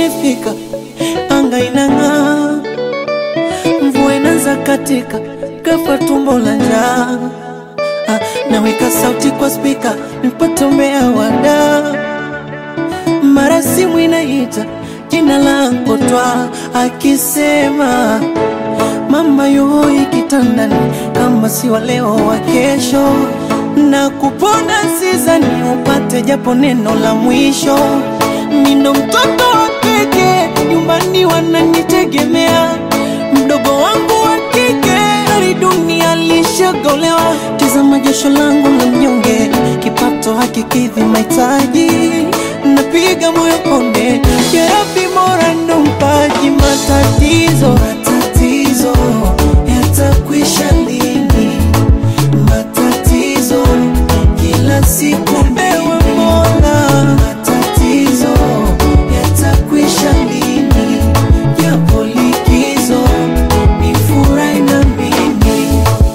imefika, anga inang'aa, mvua inaanza katika, ghafla tumbo la njaa. Ah, naweka sauti kwa spika nipate umbea wada, mara simu inaita jina langu twa akisema mama yuhoi kitandani, kama si wa leo wa kesho, na kupona sizani upate japo neno la mwisho. Nino mtoto wa pekee nyumbani, wananitegemea mdogo wangu wa kike, hali dunia lishagolewa. Tazama jasho langu la mnyonge, kipato hakikidhi mahitaji, napiga moyo konde, ya Rabbi Mola ndo mpaji matatizo matatizo yatakwisha lini? Matatizo kila siku ewe Mola, matatizo yatakwisha lini? Japo likizo ni furahi na mimi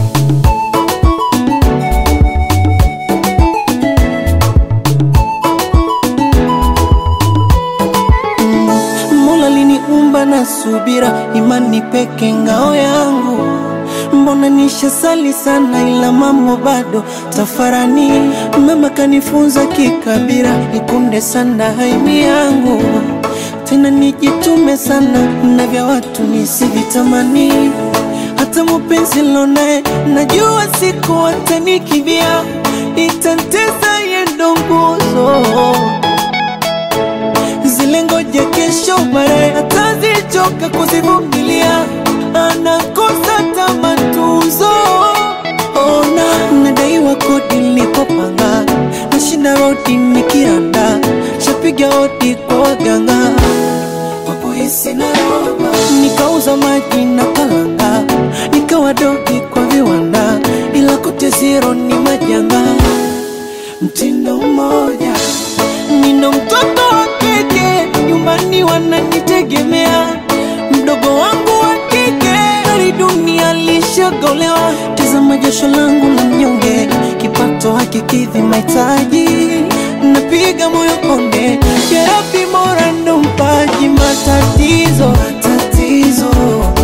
Mola liniumba na subira, imani peke ngao yangu. Mbona nishasali sana, ila mambo bado tafarani. Mama kanifunza kikabira, ikunde sana haimi yangu, tena nijitume sana na vya watu nisivitamani. Hata mupenzi lonaye najua siku atanikimbia, itanteza yendo nguzo zile ngoja kesho baadaye atazichoka kuzivumilia, anakosa tamatuzo. Ona nadaiwa kodi nilipopanga, nashinda rodi nikiranda, shapiga hodi kwa waganga wapoisi na roba, nikauza maji na kalanga, nikawa dogi kwa viwanda, ila kote zero ni majanga, mtindo mmoja Nina mtoto wa kike nyumbani, wananitegemea mdogo wangu wa kike, hali dunia lishagolewa. Tazama jasho langu la mnyonge, kipato hakikidhi mahitaji, napiga moyo konde, ya Rabbi Mola ndo mpaji matatizo matatizo